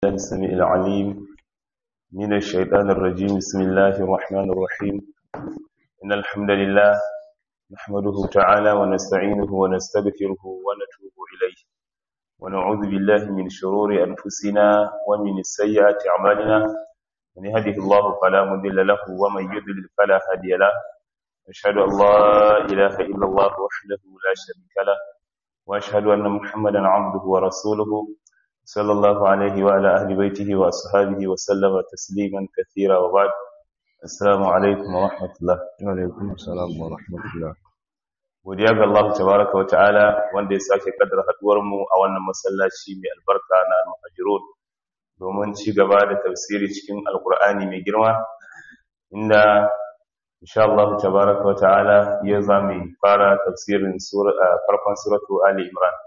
السميع العليم من الشيطان الرجيم بسم الله الرحمن الرحيم إن الحمد لله نحمده تعالى ونستعينه ونستغفره ونتوب إليه ونعوذ بالله من شرور أنفسنا ومن السيئات أعمالنا من يهده الله فلا مضل له ومن يضلل فلا هادي له أشهد أن لا إله إلا الله وحده لا شريك له وأشهد أن محمدا عبده ورسوله صلى الله عليه وعلى أهل بيته وأصحابه وسلم تسليما كثيرا وبعد السلام عليكم ورحمة الله Alaikum salam wa rahmatullah. godiya ga Allah tabaraka wa ta'ala wanda ya sake kaddara haduwar mu a wannan masallaci mai albarka na al-muhajirun domin ci gaba da tafsiri cikin alkur'ani mai girma inda insha Allah tabaraka wa ta'ala ya zami fara tafsirin sura farkon suratu ali imran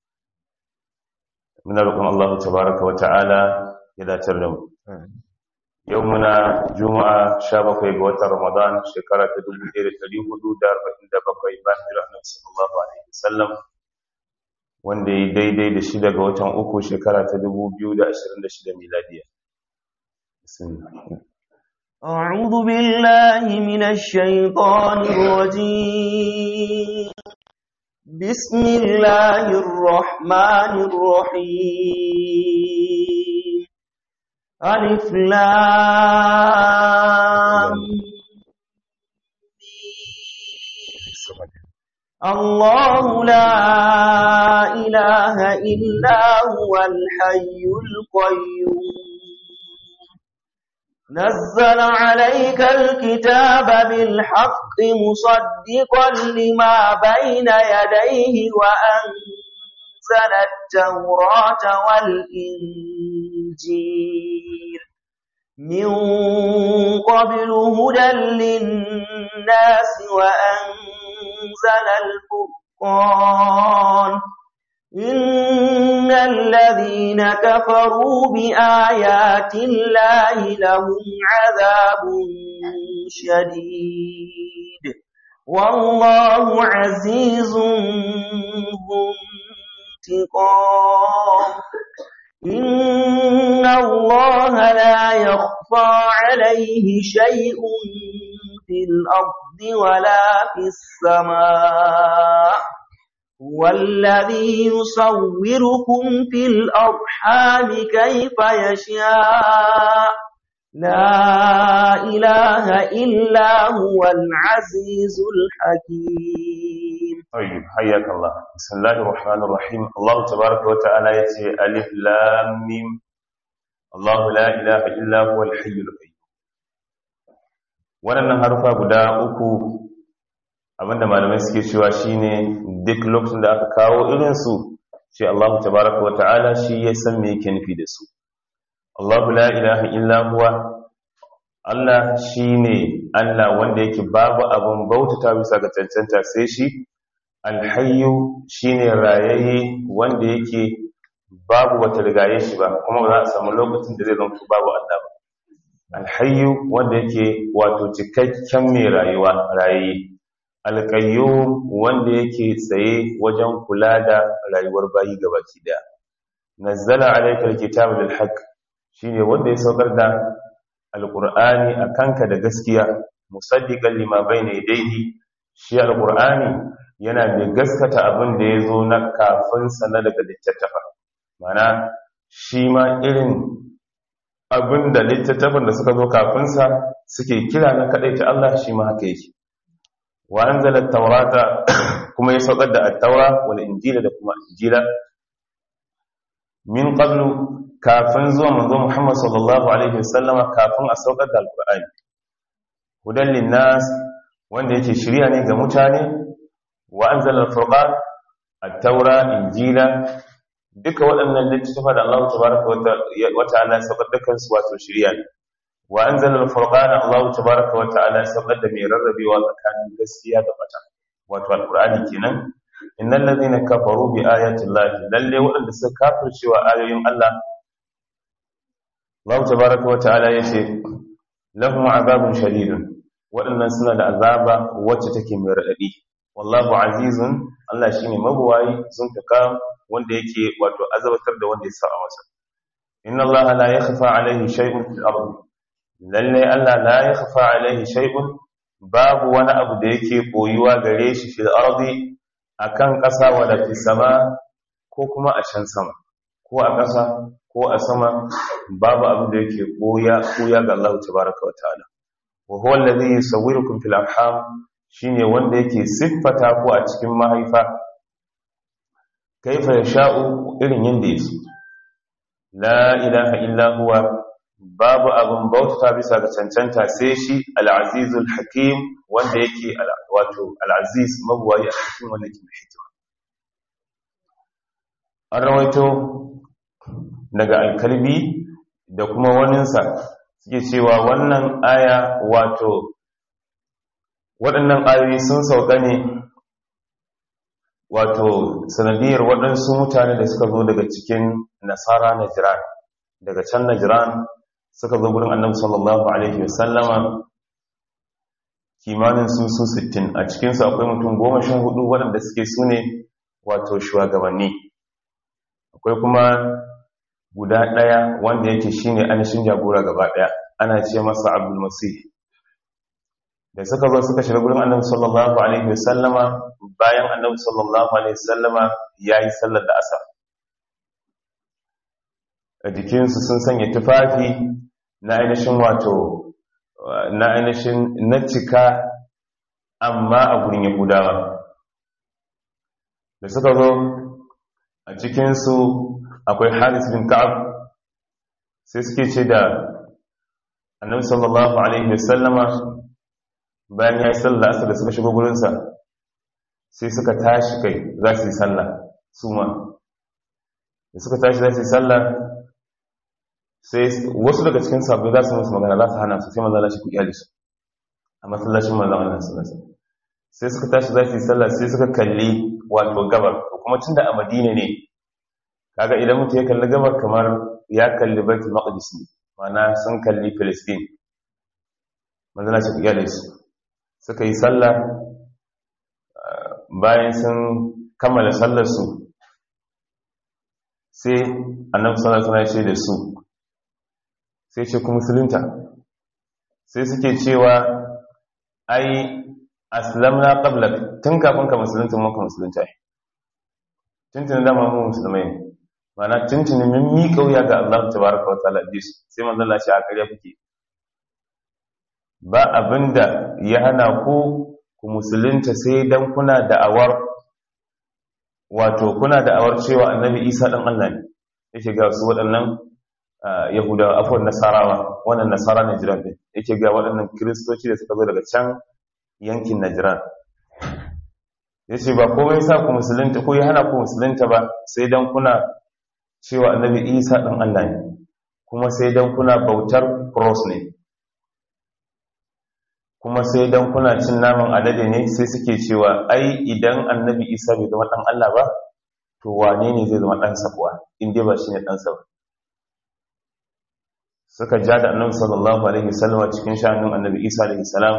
muna roƙon Allah tabaraka wa ta'ala ya dacar da mu yau muna juma'a 17 ga watan ramadan shekara ta 1447 bayan hijira annabi sallallahu alaihi wasallam wanda ya daidai da shi daga watan uku shekara ta 2026 miladiya bismillah أعوذ بالله من الشيطان الرجيم بسم الله الرحمن الرحيم ألف لام الله لا إله إلا هو الحي القيوم نزل عليك الكتاب بالحق مصدقا لما بين يديه وأنزل التوراة والإنجيل من قبل هدى للناس وأنزل الفرقان إن الذين كفروا بآيات الله لهم عذاب شديد والله عزيز ذو انتقام إن الله لا يخفى عليه شيء في الأرض ولا في السماء والذي يصوركم في الأرحام كيف يشاء لا إله إلا هو العزيز الحكيم طيب حياك الله بسم الله الرحمن الرحيم الله تبارك وتعالى يتي ألف لام ميم الله لا إله إلا هو الحي القيوم wannan harfa guda uku abinda malamai suke cewa shine duk lokacin da aka kawo irinsu sai Allah tabaraka wa ta'ala shi ya san me yake nufi da su Allahu la ilaha illa huwa Allah shine Allah wanda yake babu abin bautata bisa ga cancanta sai shi alhayyu shine rayayye wanda yake babu wata rigaye shi ba kuma ba za a samu lokacin da zai zama babu Allah ba alhayyu wanda yake wato cikakken mai rayuwa rayayye alƙayyum wanda yake tsaye wajen kula da rayuwar bayi gabaki daya nazzala alayka alkitaba bil haqq shine wanda ya saukar da alqur'ani akanka da gaskiya musaddiqan lima bayna yadayhi shi alqur'ani yana da gaskata abin da yazo na kafin sa na daga littattafa mana shi ma irin abin da littattafan da suka zo kafin sa suke kira na kadaita Allah shi ma haka yake wa anzala at-taurata kuma ya saukar da at-taura wal injila da kuma injila min qablu kafin zuwa manzo Muhammad sallallahu alaihi wasallam kafin a saukar da al-Qur'ani hudan linnas wanda yake shiriya ne ga mutane wa anzala al-furqan at-taura injila duka waɗannan littattafa da Allah tabaaraka wa ta'ala ya saukar da kansu wato shiriya ne wa anzala al-furqana Allah tabaaraka wa ta'ala sabbar da mai rarrabewa tsakanin gaskiya da bata wato al-qur'ani kenan innal ladhina kafaru bi ayati llahi lalle wadanda suka kafirce wa ayoyin Allah Allah tabaaraka wa ta'ala yace lahum azabun shadidun wadannan suna da azaba wacce take mai radadi wallahu azizun Allah shine mabuwayi zuntuka wanda yake wato azabatar da wanda ya sa masa inna Allah la yakhfa alayhi shay'un fil ardi lalle Allah la yakhfa alayhi shay'un babu wani abu da yake koyuwa gare shi fil ardi akan ƙasa wala fis sama ko kuma a can sama ko a ƙasa ko a sama babu abu da yake koya koya ga Allah tabaaraka wa ta'ala wa huwa alladhi yusawwirukum fil arham shine wanda yake siffata ku a cikin mahaifa kaifa yasha'u irin yanda yake la ilaha illa huwa babu abin bauta bisa ga cancanta sai shi al-azizul hakim wanda yake wato al-aziz mabuwayi a cikin wanda ke hikima an rawaito daga alkalbi da kuma waninsa suke cewa wannan aya wato waɗannan ayoyi sun sauka ne wato sanadiyar waɗansu mutane da suka zo daga cikin nasara na jiran daga can na jiran suka zo gurin annabi sallallahu alaihi wasallama kimanin su su 60 a cikinsu akwai mutum goma shan hudu waɗanda suke su ne wato shugabanni akwai kuma guda ɗaya wanda yake shine anishin jagora gaba ɗaya ana ce masa abdul masih da suka zo suka shiga gurin annabi sallallahu alaihi wasallama bayan annabi sallallahu alaihi wasallama yayi sallar da asar a jikinsu sun sanya tufafi na ainihin wato na ainihin na cika amma a gurin yahudawa da suka zo a cikinsu akwai haris bin ka'ab sai suke ce da annabi sallallahu alaihi wasallama bayan ya yi sallah asar da suka shigo gurinsa sai suka tashi kai za su yi sallah su ma da suka tashi za su yi sallah sai wasu daga cikin sabbi za su musu magana za su hana su sai maza lashe ku iyali su a masallacin maza Allah sallallahu sai suka tashi za su yi sallah sai suka kalli wato gabar kuma tunda a Madina ne kaga idan mutum ya kalli gabar kamar ya kalli Baitul Maqdis ne ma'ana sun kalli Palestine maza lashe ku iyali su suka yi sallah bayan sun kammala sallar su sai annabi sallallahu alaihi wasallam ya ce da su sai ce ku musulunta sai suke cewa ai aslamna qablak tun kafin ka musulunta mun ka musulunta ai tuntun da mu musulmai mana tuntun mun mi kauya ga Allah tabaraka wa ta'ala dis sai manzon Allah shi a kariya kuke ba abinda ya hana ku ku musulunta sai dan kuna da'awar wato kuna da'awar cewa annabi Isa dan Allah ne yake ga su waɗannan yahudawa afuwan nasarawa wannan nasara najiran din yake ga waɗannan kiristoci da suka zo daga can yankin najiran ya ce ba komai sa ku musulunta ko ya hana ku musulunta ba sai don kuna cewa annabi isa ɗin allah ne kuma sai don kuna bautar cross ne kuma sai don kuna cin naman alade ne sai suke cewa ai idan annabi isa bai zama ɗan allah ba to wane ne zai zama ɗansa kuwa in dai ba shi ne ɗansa ba suka ja da annabi sallallahu alaihi wasallam cikin sha'anin annabi Isa alaihi salam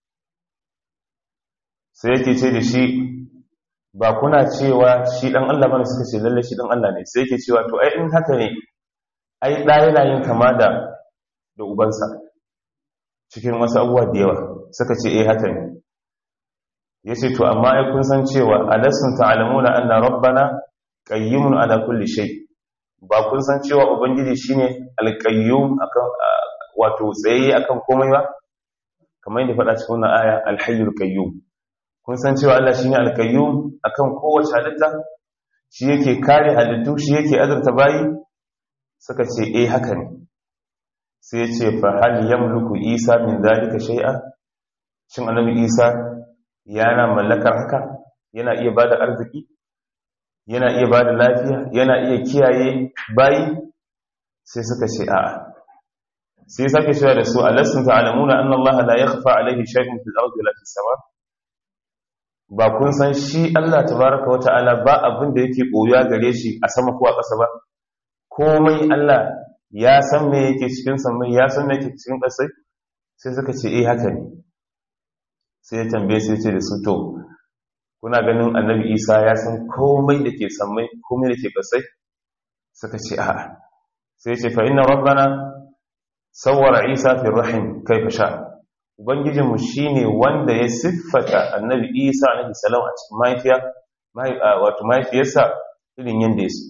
sai yake ce da shi ba kuna cewa shi dan Allah bane suka ce lalle shi dan Allah ne sai yake cewa to ai in haka ne ai da yana yin kama da da ubansa cikin wasu abubuwa da yawa suka ce eh haka ne yace to amma ai kun san cewa alasun ta'lamuna anna rabbana qayyimun ala kulli shay' ba kun san cewa ubangiji shine alqayyum akan wato tsaye akan komai ba kamar yadda faɗa cikin wannan aya alhayyul qayyum kun san cewa Allah shine alqayyum akan kowace halitta shi yake kare halittu shi yake azurta bayi suka ce eh haka ne sai ya ce fa hal yamluku isa min zalika shay'a shin annabi isa yana mallakar haka yana iya bada arziki yana iya ba da lafiya yana iya kiyaye bayi sai suka ce a'a sai sake cewa da su alassun ta'alamuna anna Allah la yakhfa alayhi shay'un fil ardi wala fis sama ba kun san shi Allah tabaaraka wa ta'ala ba abin da yake koyuwa gare shi a sama ko a ƙasa ba komai Allah ya san me yake cikin samai ya san me yake cikin ƙasai sai suka ce eh haka ne sai ya tambaye sai ce da su to kuna ganin annabi isa ya san komai da ke sammai komai da ke kasai suka ce a sai ce fa inna rabbana sawwara isa fi rahim kaifa sha ubangijinmu shine wanda ya siffata annabi isa alaihi salam a cikin mahaifiya wato mahaifiyarsa irin yanda ya so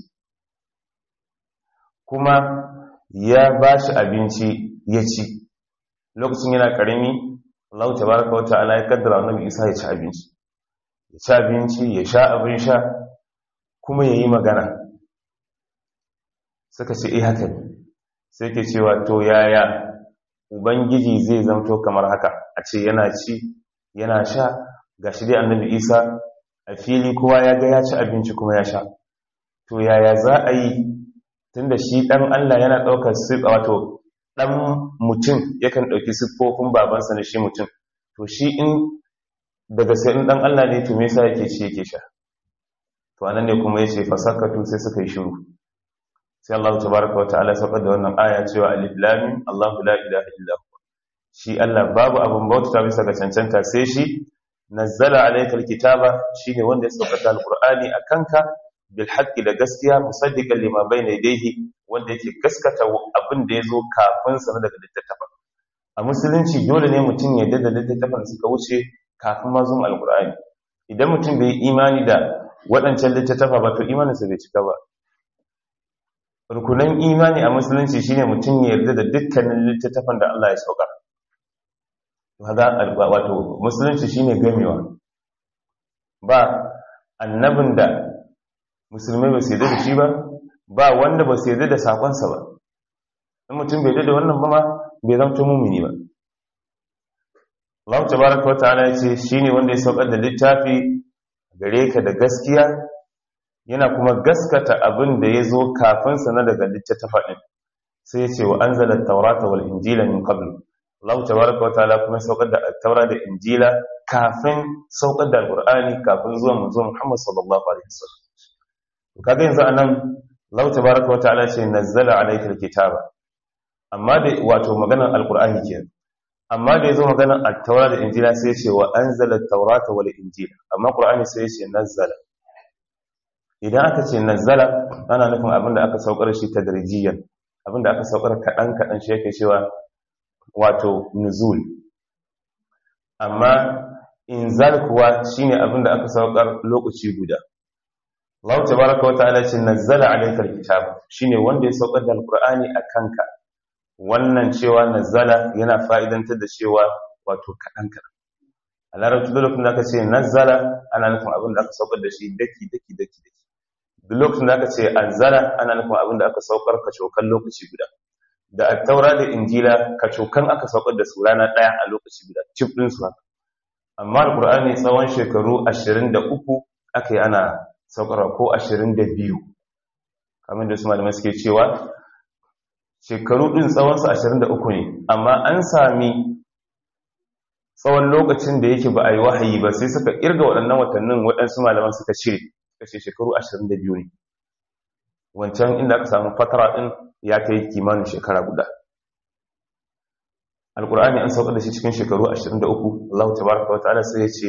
kuma ya ba shi abinci ya ci lokacin yana karami Allah tabaraka wa ta'ala ya kaddara annabi isa ya ci abinci ya ci abinci ya sha abin sha kuma ya yi magana suka ce eh haka ne sai ke cewa to yaya ubangiji zai zamto kamar haka a ce yana ci yana sha ga shi dai annabi isa a fili kowa ya ga ya ci abinci kuma ya sha to yaya za a yi tunda shi dan Allah yana ɗaukar siffa wato dan mutum yakan ɗauki siffofin babansa na shi mutum to shi in daga sai in dan Allah ne to me yasa yake ci yake sha to anan ne kuma yace fasakatu sai suka yi shiru sai Allah tabaraka wa ta'ala saukar da wannan aya cewa alif lam mim Allahu la ilaha illa huwa shi Allah babu abun bauta bisa ga cancanta sai shi nazzala alayka alkitaba shine wanda ya saukar da alqur'ani akanka bil haqqi da gaskiya musaddiqan lima bayna yadayhi wanda yake gaskata abin da yazo kafin sa daga littattafan a musulunci dole ne mutum ya da littattafan suka wuce kafin ma zuwa alqur'ani idan mutum bai imani da waɗancan littattafa ba to imaninsa bai cika ba rukunan imani a musulunci shine mutum ya yarda da dukkanin littattafan da Allah ya sauka haka wato musulunci shine gamewa ba annabin da musulmai ba su yarda da shi ba ba wanda ba su yarda da sakonsa ba in mutum bai yarda da wannan ba ma bai zama mumini ba Allah tabaraka wa ta'ala ya ce shine wanda ya saukar da littafi gare ka da gaskiya yana kuma gaskata abin da ya zo kafinsa na daga littattafa ɗin sai ya ce wa an zala taurata wal injila min qablu Allah tabaraka wa ta'ala kuma saukar da taura da injila kafin saukar da alqur'ani kafin zuwa manzo Muhammad sallallahu alaihi wasallam kaga yanzu anan Allah tabaraka wa ta'ala ce nazzala alayka alkitaba amma da wato maganar alqur'ani kenan amma da yazo maganar at-taura da injila sai ya ce wa anzala at-taurata wal injila amma qur'ani sai ya ce nazzala idan aka ce nazzala ana nufin abinda aka saukar shi tadrijiyan abinda aka saukar kadan kadan shi yake cewa wato nuzul amma inzal kuwa shine abinda aka saukar lokaci guda Allah tabaaraka wa ta'ala ce nazzala alayka alkitab shine wanda ya saukar da alqur'ani akanka wannan cewa nazzala yana fa'idantar da cewa wato kadan kadan a larabci duk lokacin da aka ce nazzala ana nufin abinda aka saukar da shi daki daki daki daki duk lokacin da aka ce anzala ana nufin abin da aka saukar kacokan lokaci guda da attaura da injila kacokan aka saukar da su rana ɗaya a lokaci guda cif ɗin su haka amma alkur'ani tsawon shekaru 23 aka yi ana saukarwa ko 22 kamar da su malamai suke cewa shekaru ɗin tsawonsu 23 ne amma an sami tsawon lokacin da yake ba a yi wahayi ba sai suka irga waɗannan watannin waɗansu malaman suka cire kashe shekaru 22 ne wancan inda aka samu fatara din ya kai kimanin shekara guda alkur'ani an sauka da shi cikin shekaru 23 Allah tabaraka wa ta'ala sai ya ce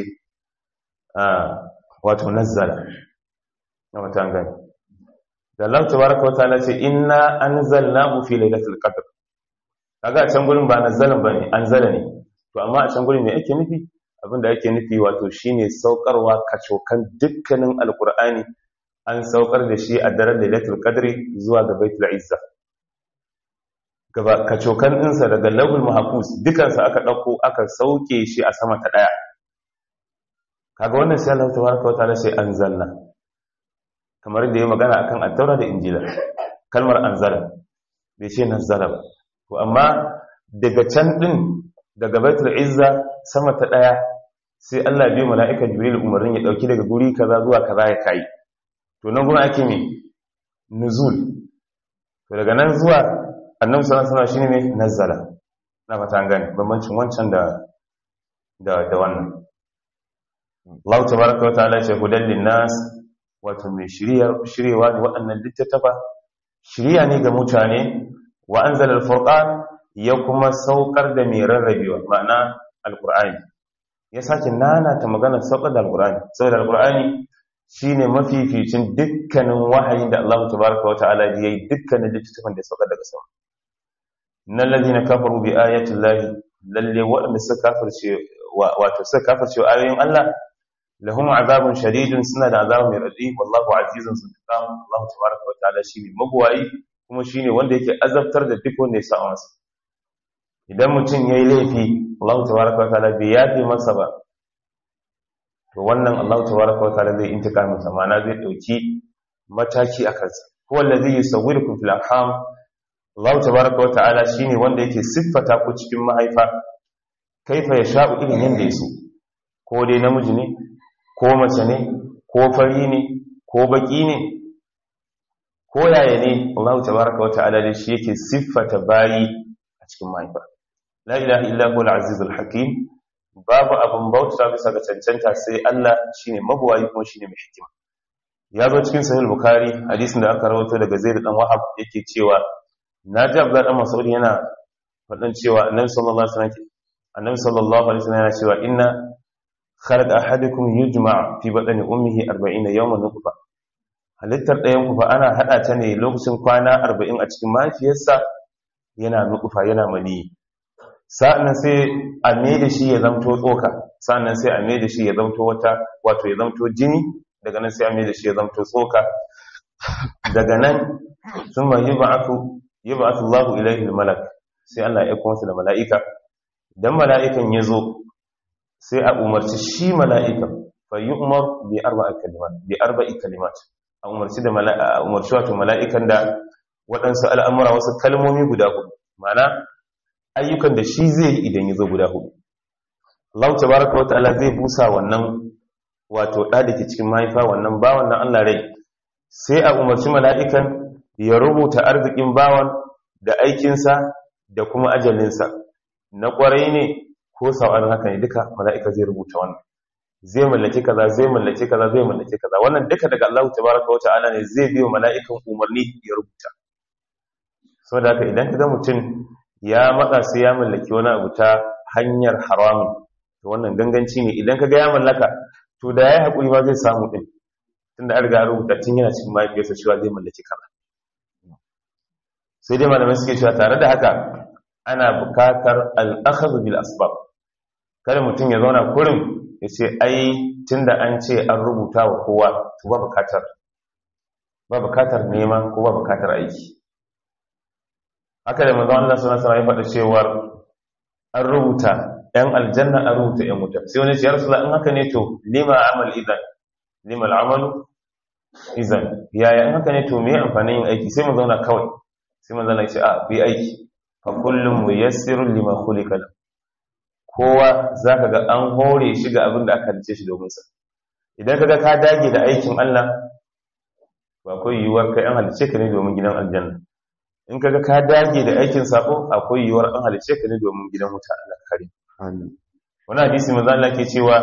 wato nazzala na wata gani da Allah tabaraka wa ta'ala ce inna anzalnahu fi lailatul qadr kaga a can gurin ba nazzalan bane anzala ne to amma a can gurin me ake nufi abinda ake nufi wato shine saukarwa kacokan dukkanin alkur'ani an saukar da shi a daren lailatul qadri zuwa ga baitul izza gaba kacokan ɗinsa daga lawul mahfuz dukansa aka ɗauko aka sauke shi a sama ta ɗaya kaga wannan sai Allah tabaraka wa ta'ala sai anzalna kamar da ya magana akan at-taura da injila kalmar anzala bai ce nazzala ba to amma daga can din daga baitul izza sama ta daya sai Allah bai mala'ika jibril umarnin ya dauki daga guri kaza zuwa kaza ya kai to nan gurin ake me nuzul to daga nan zuwa annabi sallallahu alaihi wasallam shine me nazzala na fata an gane bambancin wancan da da da wannan Allah tabaraka wa ta'ala ce hudan linnas wato mai shiriya shiriwa ne waɗannan littattafa shiriya ne ga mutane wa anzala al-furqan ya kuma saukar da mai rarrabewa ma'ana alkur'ani ya sake nana ta magana saukar da alkur'ani saboda alkur'ani shine mafificin dukkanin wahayin da Allah tabaraka wa ta'ala ya yi dukkanin littattafan da ya sauka daga sama nan ladina kafaru bi ayati llahi lalle waɗanda suka kafirce wato suka kafirce ayoyin Allah lahum azabun shadidun suna da azabun mai radi wallahu azizun sultan Allah tabaraka wa ta'ala shine magwayi kuma shine wanda yake azabtar da duk wanda ya sa masa idan mutum yayi laifi Allah tabaraka wa ta'ala bai yafe masa ba to wannan Allah tabaraka wa ta'ala zai intika masa ma'ana zai dauki mataki a kansa huwa allazi yusawwirukum fil arham Allah tabaraka wa ta'ala shine wanda yake siffata ku cikin mahaifa kaifa yasha'u irin yanda yaso ko dai namiji ne ko mace ne ko fari ne ko baki ne ko yaya ne Allah tabaraka wa ta'ala da shi yake siffata bayi a cikin mahaifa la ilaha illa huwa al-azizul hakim babu abin bauta bisa ga cancanta sai Allah shine mabuwayi kuma shine mai hikima ya zo cikin sahih bukhari hadisin da aka rawaito daga zaid dan wahab yake cewa naji abdullah dan mas'ud yana fadan cewa annabi sallallahu alaihi wasallam annabi sallallahu alaihi wasallam yana cewa inna khalaq ahadukum yujma' fi batni ummihi 40 yawman nutfa halittar ɗayan ku fa ana hada ta ne lokacin kwana 40 a cikin mahaifiyarsa yana nutfa yana maniyi sa'annan sai a mai da shi ya zamto tsoka sa'annan sai a mai da shi ya zamto wata wato ya zamto jini daga nan sai a mai da shi ya zamto tsoka daga nan sun ma yi ba'atu yi ba'atu Allah ilaihi malak sai Allah ya kuma da mala'ika dan mala'ikan ya zo sai a umarci shi mala'ikan fa yi umar bi arba'i kalimat bi arba'i kalimat a umarci da mala'ika umarci wato mala'ikan da waɗansu al'amura wasu kalmomi guda hudu ma'ana ayyukan da shi zai yi idan ya zo guda hudu Allah tabaraka wa ta'ala zai busa wannan wato da dake cikin mahaifa wannan bawan nan Allah rai sai a umarci mala'ikan ya rubuta arzikin bawan da aikinsa da kuma ajalinsa na kwarai ne ko sau'an haka ne duka mala'ika zai rubuta wannan zai mallaki kaza zai mallaki kaza zai mallaki kaza wannan duka daga Allah tabaraka wa ta'ala ne zai biyo mala'ikan umarni ya rubuta saboda haka idan ka ga mutum ya matsa sai ya mallaki wani abu ta hanyar haramun to wannan ganganci ne idan kaga ya mallaka to da yayi hakuri ba zai samu din tunda an riga an rubuta tun yana cikin mahaifiyarsa cewa zai mallaki kaza sai dai malamai suke cewa tare da haka ana bukatar al-akhdh bil asbab kada mutum ya zauna kurin ya ce ai tunda an ce an rubuta wa kowa to ba bukatar ba bukatar nema ko ba bukatar aiki haka da manzon Allah sallallahu alaihi wasallam ya faɗa cewa an rubuta ɗan aljanna an rubuta ɗan wuta sai wani ya rasulullah in haka ne to lima amal idan lima al'amalu idan yaya in haka ne to me amfanin yin aiki sai mu zauna kawai sai manzon Allah ya ce a bi aiki fa kullum muyassirun lima khuliqa lahu kowa zaka ga an hore shi ga abin da aka halice shi domin sa idan kaga ka dage da aikin Allah ba akwai yiwuwar kai an halice ka ne domin gidan aljanna in kaga ka dage da aikin sako akwai yiwuwar an halice ka ne domin gidan wuta Allah kare amin wani hadisi manzo Allah ke cewa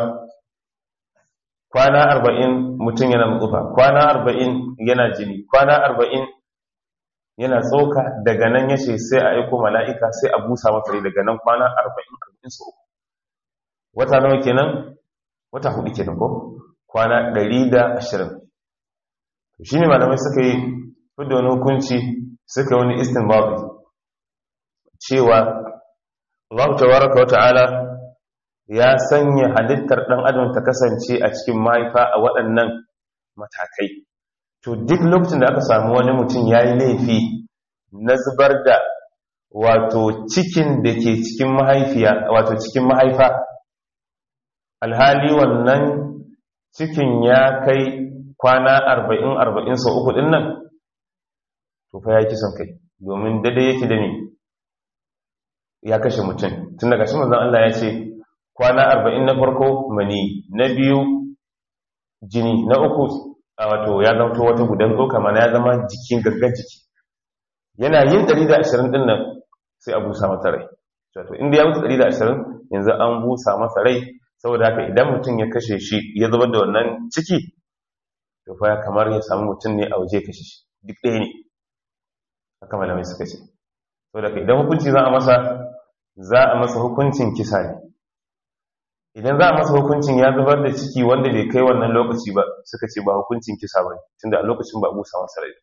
kwana 40 mutum yana mutsufa kwana 40 yana jini kwana 40 yana tsoka daga nan yace sai a aiko mala'ika sai a busa masa rai daga nan kwana 40 40 su wata nawa kenan wata hudu kenan ko kwana 120 shine malamai suka yi fidda wani hukunci suka wani istinbabi cewa Allah tabaraka wa ta'ala ya sanya halittar dan adam ta kasance a cikin mahaifa a waɗannan matakai to duk lokacin da aka samu wani mutum yayi laifi na zubar da wato cikin da ke cikin mahaifiya wato cikin mahaifa alhali wannan cikin ya kai kwana arba'in arba'in sau uku ɗin nan to fa ya kisan kai domin daidai yake da ne ya kashe mutum tun daga shi manzan Allah ya ce kwana arba'in na farko mani na biyu jini na uku a wato ya zamto wata gudan tsoka mana ya zama jikin gaggan jiki yana yin 120 ɗin nan sai a busa masa rai wato inda ya wuce 120 yanzu an busa masa rai saboda haka idan mutum ya kashe shi ya zubar da wannan ciki to fa kamar ya samu mutum ne a waje kashe shi duk ɗaya ne haka malamai suka ce saboda haka idan hukunci za a masa za a masa hukuncin kisa ne idan za a masa hukuncin ya zubar da ciki wanda bai kai wannan lokaci ba suka ce ba hukuncin kisa ba tunda a lokacin ba a busa masa rai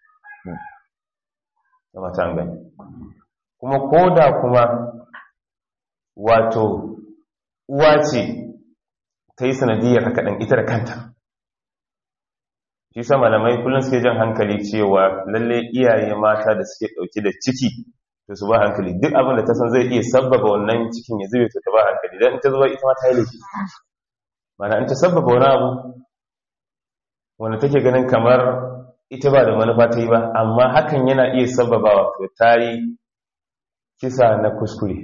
da mata an gani kuma ko da kuma wato uwa ce ta yi sanadiyar haka ɗan ita da kanta shi sa malamai kullum suke jan hankali cewa lalle iyaye mata da suke ɗauke da ciki to su ba hankali duk abin da ta san zai iya sabbaba wannan cikin ya zube to ta ba hankali don in ta zuba ita ma ta yi laifi mana in ta sabbaba wani abu wanda take ganin kamar ita ba da manufa ta yi ba amma hakan yana iya sabbabawa to ta yi kisa na kuskure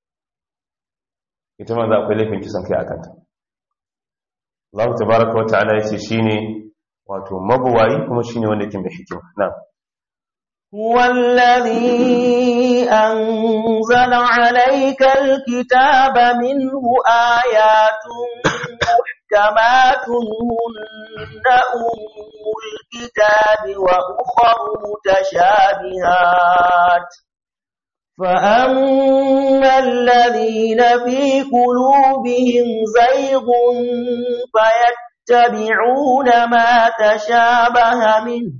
ita ma za akwai laifin kisan kai a kanta Allah tabaraka wa ta'ala yace shine wato mabuwayi kuma shine wanda yake mai hikima na'am هو الذي أنزل عليك الكتاب منه آيات محكمات هن أم الكتاب وأخر متشابهات فأما الذين في قلوبهم زيغ فيتبعون ما تشابه منه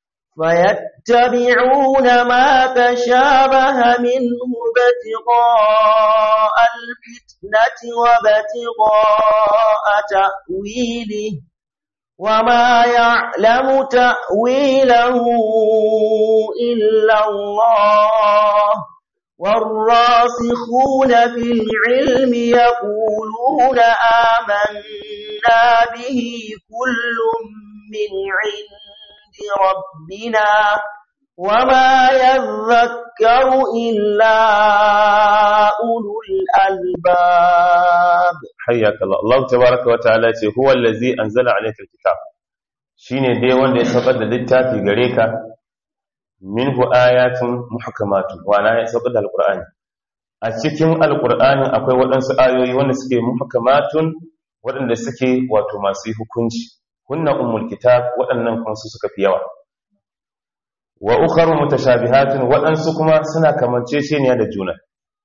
فيتبعون ما تشابه منه ابتغاء الفتنة وابتغاء تأويله وما يعلم تأويله إلا الله والراسخون في العلم يقولون آمنا به كل من عند ربنا وما يذكر إلا أولو الألباب حياك الله الله تبارك وتعالى هو الذي أنزل عليك الكتاب shine dai wanda ya saukar da littafi gare ka minhu ayatun muhkamatun wana ya saukar da alqur'ani a cikin alqur'ani akwai waɗansu ayoyi wanda suke muhkamatun waɗanda suke wato masu hukunci hunna ummul kitab waɗannan kuma su suka fi yawa wa ukharu mutashabihatun waɗansu kuma suna kamanceceniya da juna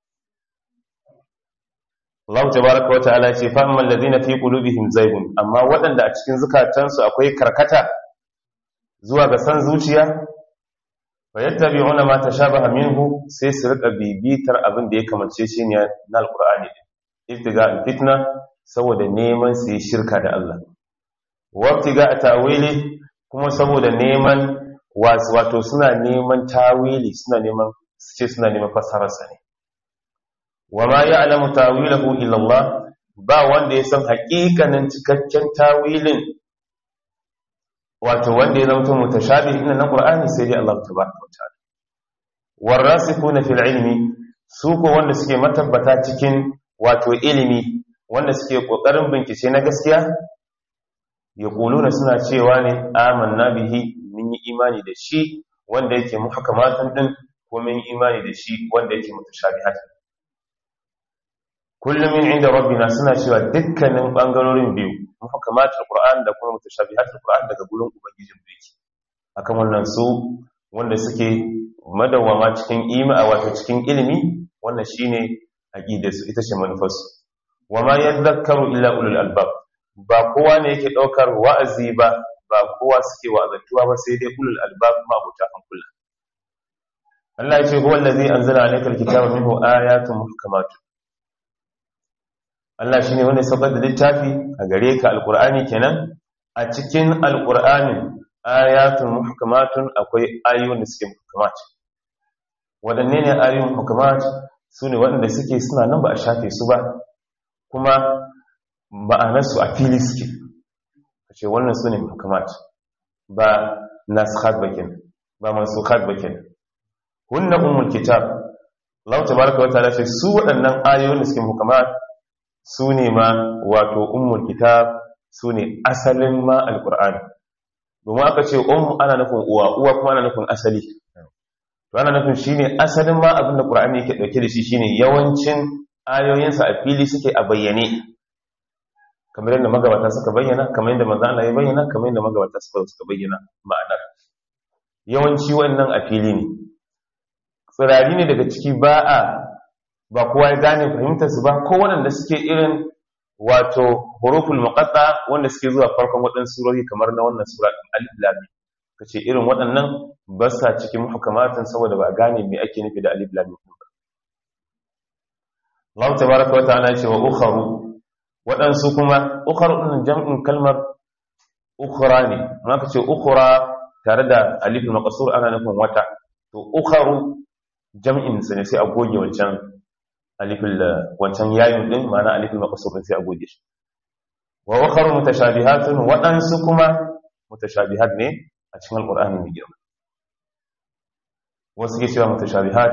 Allah tabaaraka wa ta'ala ce fa amman ladina fi qulubihim zaygun amma waɗanda a cikin zukatansu akwai karkata zuwa ga san zuciya fa yattabi'una ma tashabaha minhu sai su rika bibitar abin da ya kamanceceniya na alqur'ani ibtiga fitna saboda neman su yi shirka da Allah wabtiga ta'wili kuma saboda neman wato suna neman tawili suna neman ce suna neman fassararsa ne wa ma ya'lamu tawilahu illa Allah ba wanda ya san haƙiƙanin cikakken tawilin wato wanda ya zama mutashabih inna na Qur'ani sai dai Allah tabaraka wa ta'ala warasikuna fil ilmi su ko wanda suke matabbata cikin wato ilimi wanda suke kokarin bincike na gaskiya yaquluna suna cewa ne amanna bihi mun yi imani da shi wanda yake muhkamatun din ko mun yi imani da shi wanda yake mutashabihat kullum min inda rabbina suna cewa dukkanin bangarorin biyu muhkamatul qur'an da kuma mutashabihatul qur'an daga gurin ubangijin mu yake akan wannan su wanda suke madawama cikin ima wato cikin ilimi wannan shine aqidar su ita ce manufar su wama yadhakkaru illa ulul albab ba kowa ne yake daukar wa'azi ba ba kowa suke wa'azantuwa ba sai dai ulul albab ma abuta hankula Allah ya ce huwa allazi anzala alaykal kitaba minhu ayatun muhkamatun Allah shine wanda ya saukar da littafi a gare ka alqur'ani kenan a cikin alqur'anin ayatun muhkamatun akwai ayoyin da suke muhkamat wadanne ne ayoyin muhkamat sune waɗanda suke suna nan ba a shafe su ba kuma ma'anarsu a fili suke ce wannan su ne muhkamat ba naskhat bakin ba mansukhat bakin hunna ummul kitab Allah tabaaraka wa ta'ala ce su waɗannan ayoyin da suke muhkamat su ne ma wato ummul kitab su ne asalin ma alqur'ani domin aka ce um ana nufin uwa uwa kuma ana nufin asali to ana nufin shine asalin ma abin da qur'ani yake dauke da shi shine yawancin ayoyinsa a fili suke a bayyane kamar yadda magabata suka bayyana kamar yadda manzo Allah ya bayyana kamar yadda magabata suka suka bayyana ma'anar yawanci wannan a fili ne tsirari ne daga ciki ba a ba kowa ya gane fahimtar su ba ko waɗanda suke irin wato huruful muqatta wanda suke zuwa farkon waɗansu surori kamar na wannan sura alif lam mim kace irin waɗannan ba sa cikin muhkamatin saboda ba a gane me ake nufi da alif lam mim ba Allah tabaraka wa ta'ala ce wa ukharu waɗansu kuma ukharu din jam'in kalmar ukhra ne amma kace ukhra tare da alif maqsur ana nufin wata to ukharu jam'in sa ne sai a goge wancan alifin wancan yayin din ma'ana alifin maqsur sai a goge shi wa ukharu mutashabihatun waɗansu kuma mutashabihat ne a cikin alqur'ani mai girma wasu ke cewa mutashabihat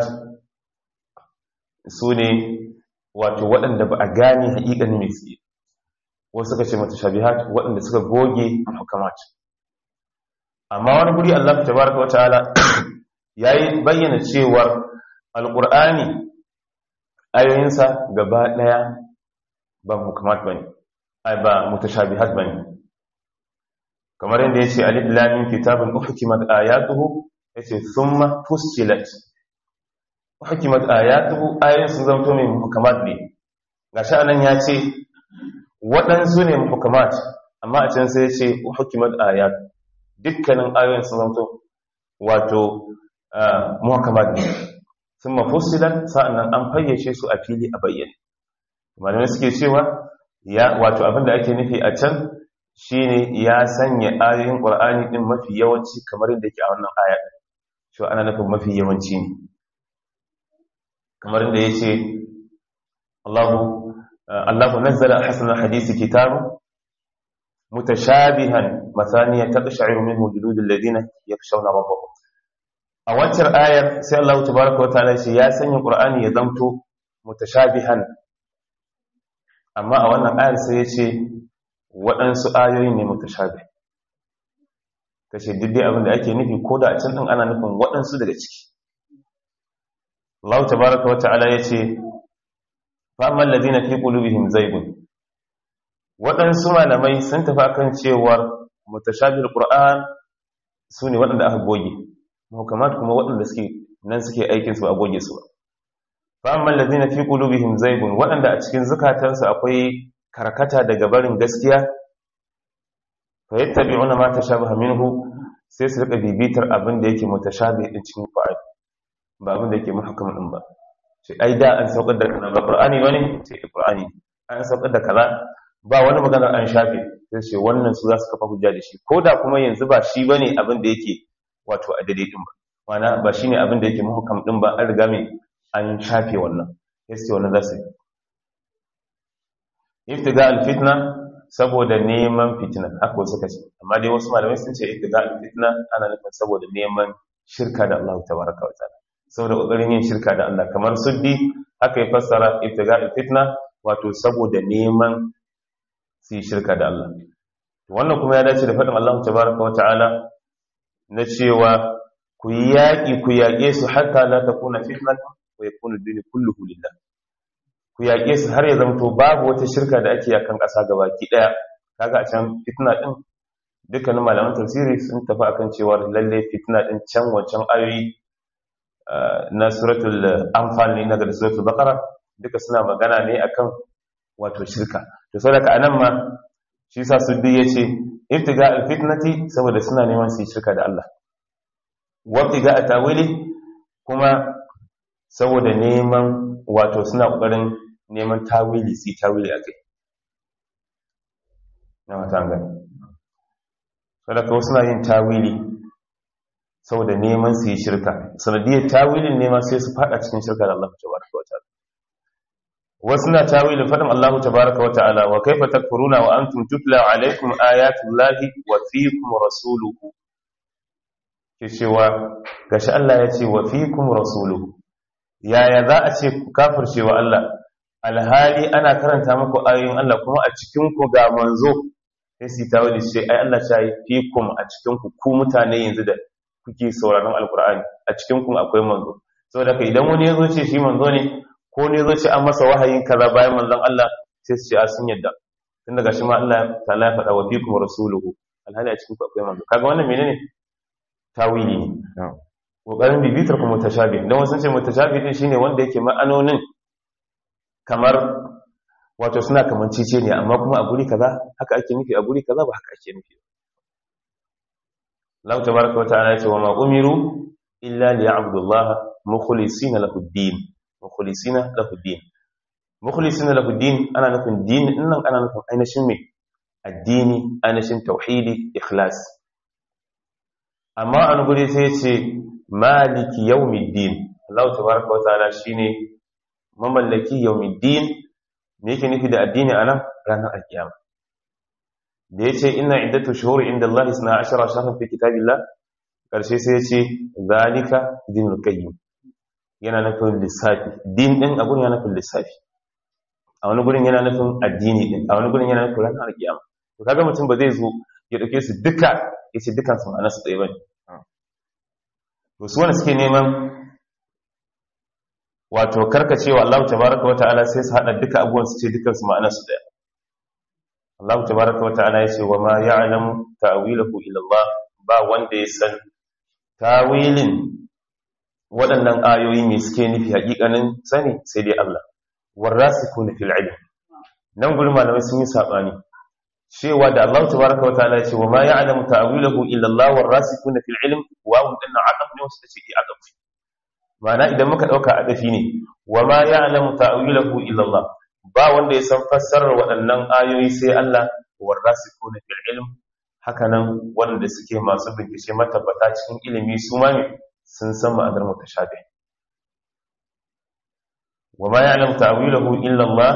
su ne wato waɗanda ba a gane haƙiƙanin mai tsaye wasu suka ce mutashabihat waɗanda suka goge hukamat amma wani guri Allah tabaraka wa ta'ala yayi bayyana cewar alqur'ani ayoyinsa gaba daya ba hukamat bane ai ba mutashabihat bane kamar yadda yace alif lam mim kitabun uhkimat ayatuhu yace thumma fussilat uhkimat ayatuhu ayoyin sun zanto mai hukamat ne gashi anan yace waɗansu ne hukamat amma a can sai yace uhkimat ayat dukkanin ayoyin sun zanto wato muhkamat ne sun mafusilan sa'annan an fayyace su a fili a bayyane malamai suke cewa ya wato abinda ake nufi a can shine ya sanya ayoyin qur'ani din mafi yawanci kamar yadda yake a wannan aya shi ana nufin mafi yawanci ne kamar yadda yace Allahu Allahu nazzala ahsana hadisi kitabu mutashabihan mathaniya taqsha'iru minhu juludul ladina yakhshawna rabbahum a waccar ayar sai Allah tabaraka wa ta'ala shi ya sanya Qur'ani ya zamto mutashabihan amma a wannan ayar sai ya ce waɗansu ayoyi ne mutashabih kace duk abin da ake nufi ko da a can din ana nufin waɗansu daga ciki Allah tabaraka wa ta'ala ya ce fa amman ladina fi qulubihim zaygun waɗansu malamai sun tafi akan cewar mutashabihul Qur'an su ne waɗanda aka goge muhkamat kuma waɗanda suke nan suke aikin su a goge su fa amma allazina fi qulubihim zaygun waɗanda a cikin zukatansu akwai karkata daga barin gaskiya fa yattabi'una ma tashabaha minhu sai su rika bibitar abin da yake mutashabih din cikin Qur'ani ba abin da yake muhkam din ba sai ai da an saukar da kaza ba Qur'ani bane sai Qur'ani an saukar da kaza ba wani magana an shafe sai ce wannan su za su kafa hujja da shi koda kuma yanzu ba shi bane abin da yake wato a daidai din ba wana ba shine abin da yake muhkam din ba an riga mai an shafe wannan yace wannan zasu iftiga alfitna saboda neman fitina haka wasu kace amma dai wasu malamai sun ce iftiga alfitna ana nufin saboda neman shirka da Allah tabaraka wa ta'ala saboda kokarin yin shirka da Allah kamar suddi haka ya fassara iftiga alfitna wato saboda neman su yi shirka da Allah wannan kuma ya dace da faɗin Allah tabaraka wa ta'ala na cewa ku yi yaƙi ku yaƙe su hatta la takuna fitnatun wa yakuna ad-din kulluhu lillah ku yaƙe su har ya zamto babu wata shirka da ake yakan ƙasa gabaki ɗaya kaga a can fitna din dukkanin malaman tafsiri sun tafi akan cewa lalle fitna din can wancan ayoyi na suratul anfal ne na da suratul baqara duka suna magana ne akan wato shirka to saboda anan ma shi yasa suddi yace ibtiga alfitnati saboda suna neman su yi shirka da Allah wabtiga atawili kuma saboda neman wato suna kokarin neman tawili su yi tawili akai na mata gani saboda kawai suna yin tawili saboda neman su yi shirka sanadiyar tawilin neman sai su fada cikin shirka da Allah tabaraka wa ta'ala wasu na tawilin fadin Allah tabaraka wa ta'ala wa kaifa takfuruna wa antum tutla alaikum ayatullahi wa fiikum rasuluhu ke cewa gashi Allah ya ce wa fiikum rasuluhu yaya za a ce ku kafirce wa Allah alhali ana karanta muku ayoyin Allah kuma a cikin ku ga manzo sai su tawili sai ai Allah ya yi fiikum a cikin ku ku mutane yanzu da kuke sauraron alkur'ani a cikin ku akwai manzo saboda haka idan wani ya zo ce shi manzo ne ko ne zo ce an masa wahayin kaza bayan manzon Allah sai su ce a sun yadda tun daga shi ma Allah ta'ala ya faɗa wa fikum rasuluhu alhali a cikin ku akwai manzo kaga wannan menene tawili ne kokarin bibitar ku mutashabih dan wasu ce mutashabih din shine wanda yake ma'anonin kamar wato suna kamancece ne amma kuma a guri kaza haka ake nufi a guri kaza ba haka ake nufi Allah tabaraka wata'ala ya ce wa ma umiru illa liya'budu Allah mukhlisina lahu ad-din mukhlisina lahu ad-din mukhlisina lahu ad-din ana nufin din nan ana nufin ainihin me addini ainihin tauhidi ikhlas amma an guri sai ya ce maliki yawmiddin Allah tabaraka wata'ala shine mamallaki yawmiddin me yake nufi da addini anan ranar alkiyama da yace inna iddatu shuhuri inda Allah 12 shahran fi kitabillah karshe sai yace zalika dinul qayyim yana nufin lissafi din din a gurin yana nufin lissafi a wani gurin yana nufin addini din a wani gurin yana nufin ranar alkiyama to kaga mutum ba zai zo ya dauke su duka yace dukan su ma'ana su tsaye bane to su wanda suke neman wato karkacewa Allah tabaraka wata'ala sai su hada duka abubuwan su ce dukan su ma'ana su daya Allah tabaraka wata'ala ya ce wa ma ya'lamu ta'wilahu illa Allah ba wanda ya san tawilin waɗannan ayoyi me suke nufi hakikanin sani sai dai Allah warasikuna fil ilm nan gurin malamai sun yi sabani cewa da Allah tabaraka wata'ala ya ce wa ma ya'lamu ta'wilahu illa Allah warasikuna fil ilm wa hum dinna aqaf ne wasu ce aqaf Ma'ana idan muka ɗauka a ɗafi ne, wa ma ya alamu ta'awilahu illallah, ba wanda ya san fassarar waɗannan ayoyi sai Allah warra su kone fil ilm, hakanan wanda suke masu bincike matabbata cikin ilimi su ma ne sun san ma'anar mutashabih. Wa ma ya alamu ta'awilahu illallah,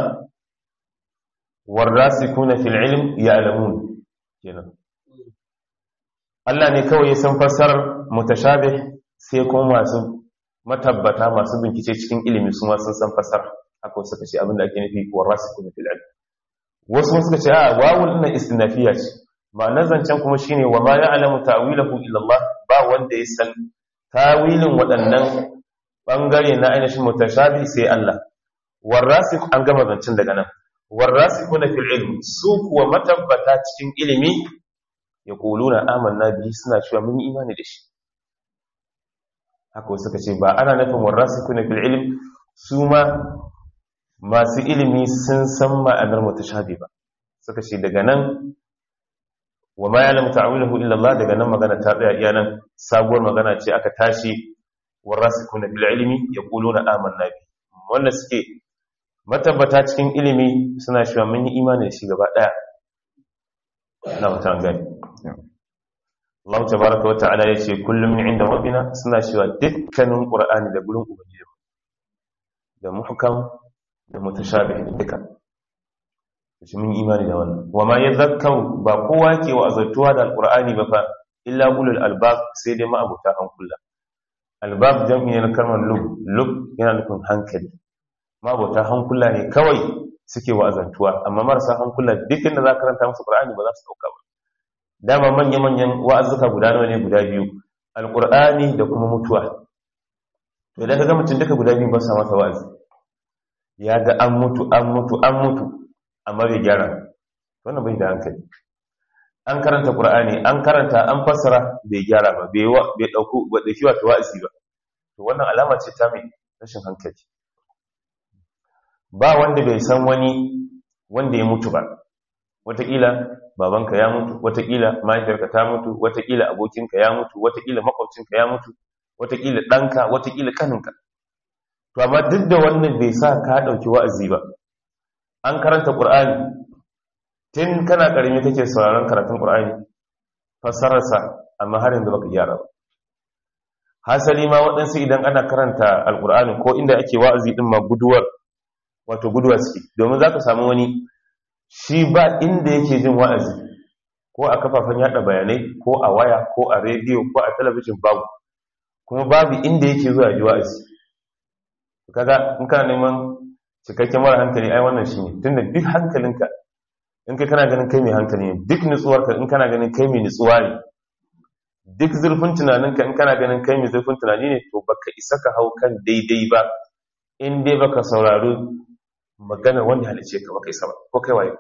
warra su kone fil ilm ya alamun. Kenan. Allah ne kawai ya san fassarar mutashabih sai kuma masu matabbata masu bincike cikin ilimi su ma sun san fasar haka suka ce abinda ake nufi wa rasikun fil ilm wasu suka ce a wawul ina istinafiya ce ma'anar zancen kuma shine wa ma ya'lamu ta'wilahu illa Allah ba wanda ya san tawilin waɗannan bangare na ainihin mutashabi sai Allah warasik an gama zancen daga nan warasikuna fil ilm su kuwa matabbata cikin ilimi yaquluna amanna bihi suna cewa mun yi imani da shi haka suka ce ba ana nufin warasikuna fil ilm su ma masu ilimi sun san ma'anar mutashabi ba suka ce daga nan wa ma ya'lamu ta'wilahu illa Allah daga nan magana ta tsaya iya nan sabuwar magana ce aka tashi warasikuna fil ilmi yaquluna amanna bi wanda suke matabbata cikin ilimi suna cewa mun yi imani da shi gaba daya na mutan gani Allah tabaraka wa ta'ala yace kullum min inda rabbina suna cewa dukkanin qur'ani da gurin ubangiji da muhkam da mutashabih duka shi mun imani da wannan wa ma yadhakkaru ba kowa ke wa azatuwa da alqur'ani ba fa illa ulul albab sai dai ma'abuta hankula albab jam'i ne na kalmar lub lub yana nufin hankali ma'abuta hankula ne kawai suke wa azantuwa amma marasa hankula duk inda za ka karanta musu qur'ani ba za su dauka ba dama manya-manyan wa'azuka guda nawa ne guda biyu alqur'ani da kuma mutuwa to idan ka ga mutum duka guda biyu ba sa masa wa'azi ya ga an mutu an mutu an mutu amma bai gyara wannan bai da hankali an karanta qur'ani an karanta an fassara bai gyara ba bai bai dauko ba dauki wato wa'azi ba to wannan alama ce ta mai rashin hankali ba wanda bai san wani wanda ya mutu ba wataƙila babanka ya mutu wataƙila mahaifiyarka ta mutu wataƙila abokinka ya mutu wataƙila makwabcinka ya mutu wataƙila ɗanka wataƙila ƙaninka to amma duk da wannan bai sa ka ɗauki wa'azi ba an karanta ƙur'ani tun kana ƙarami kake sauraron karatun ƙur'ani fassararsa amma har yanzu baka gyara ba hasali ma waɗansu idan ana karanta alƙur'ani ko inda ake wa'azi ɗin ma guduwar wato guduwa suke domin za ka samu wani shi ba inda yake jin wa'azi ko a kafafen yada bayanai ko a waya ko a rediyo ko a talabijin babu kuma babu inda yake zuwa ji wa'azi kaga in kana neman cikakken mara hankali ai wannan shi ne tunda duk hankalinka in kai kana ganin kai mai hankali ne duk nutsuwarka in kana ganin kai mai nutsuwa ne duk zurfin tunaninka in kana ganin kai mai zurfin tunani ne to baka isa ka hau kan daidai ba in dai baka saurari maganar wanda halice ka baka isa ba ko kai waye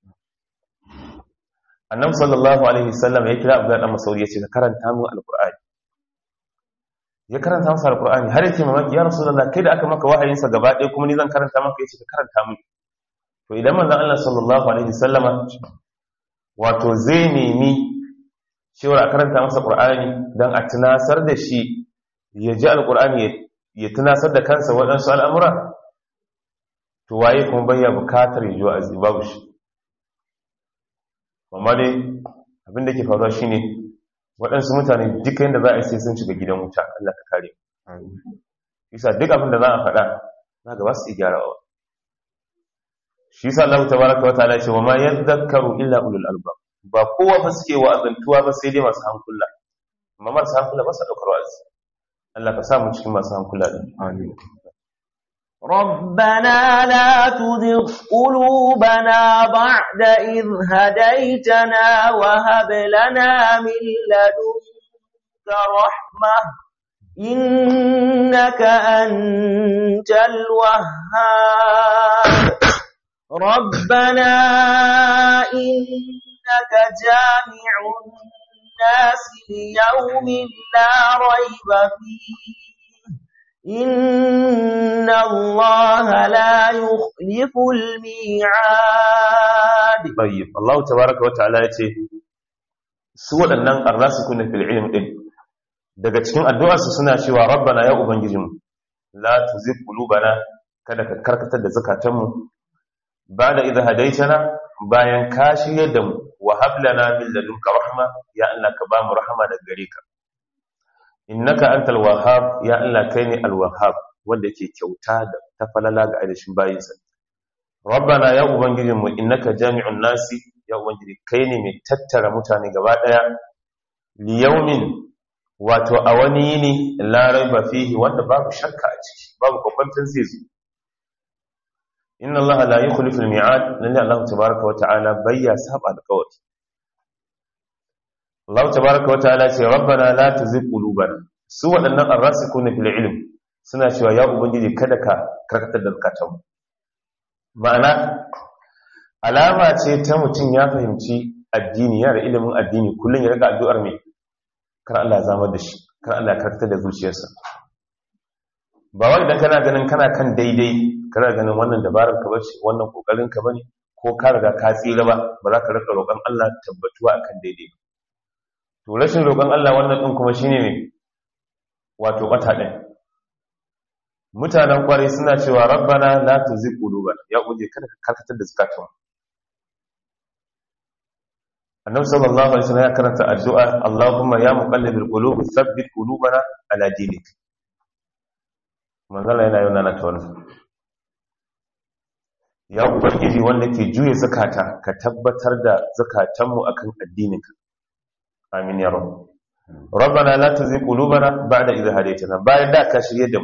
annabi sallallahu alaihi wasallam ya kira abdullahi dan masauri yace ka karanta mu alqur'ani ya karanta masa alqur'ani har yake mamaki ya rasulullah kai da aka maka wahayin sa gaba ɗaya kuma ni zan karanta maka yace ka karanta mu to to idan manzon Allah sallallahu alaihi wasallama wato zai nemi cewa a karanta masa Qur'ani dan a tunasar da shi ya ji alqur'ani ya tunasar da kansa waɗansu al'amura to waye kuma bayya bukatar yi wa'azi babu shi amma dai abin da ke faruwa shine waɗansu mutane duka yadda za a yi sai sun shiga gidan wuta Allah ka kare isa duk abin da za a faɗa na gaba su gyarawa shi sa Allah tabaraka wa ta'ala ce wa ma yadhakkaru illa ulul albab ba kowa ba suke wa'azantuwa ba sai dai masu hankula amma masu hankula ba su daukar wa'azi Allah ka sa mu cikin masu hankula din amin ربنا لا تزغ قلوبنا بعد إذ هديتنا وهب لنا من لدنك رحمة إنك أنت الوهاب ربنا إنك جامع الناس ليوم لا ريب فيه إن الله لا يخلف الميعاد طيب الله تبارك وتعالى yace su waɗannan arrasikuna fil ilm din daga cikin addu'arsu suna cewa rabbana ya ubangijinmu la tuzigh qulubana kada ka karkatar da zakatanmu ba'da idh hadaytana bayan ka shirye da mu wa hab lana min ladunka rahma ya Allah ka ba mu rahama daga gare ka innaka antal wahhab ya Allah kai ne al wahhab wanda yake kyauta da ta falala ga aidashin bayinsa rabbana ya ubangijin mu innaka jami'un nasi ya ubangiji kai ne mai tattara mutane gaba daya li yawmin wato a wani yini la raiba fihi wanda babu shakka a ciki babu kwakwantar zai zo inna allaha la yukhlifu al mi'ad lalle Allah tabaaraka wa ta'ala bayya saba alqawli Allah tabaraka wa ta'ala ce rabbana la tuzigh qulubana su waɗannan arrasikuna fil ilm suna cewa ya ubangiji kada ka karkatar da zakatanmu ma'ana alama ce ta mutum ya fahimci addini ya da ilimin addini kullum ya riga addu'ar mai kar Allah ya zama da shi kar Allah ya karkatar da zuciyarsa ba wai idan kana ganin kana kan daidai kana ganin wannan dabarar ka bace wannan kokarin ka bane ko ka riga ka tsira ba ba za ka rika roƙon Allah tabbatuwa akan daidai ba to rashin roƙon Allah wannan ɗin kuma shine ne wato ɓata ɗin mutanen ƙwarai suna cewa rabbana la tuzigh qulubana ya uje kada ka karkatar da zakatun annabi sallallahu alaihi wasallam ya karanta addu'a Allahumma ya muqallibal qulub thabbit qulubana ala dinik manzala yana yana na tawalla ya ubangiji wanda ke juye zakata ka tabbatar da zakatanmu akan addininka amin ya rabu rabbana la tuzigh qulubana ba'da idh hadaytana bayan da ka shirye da mu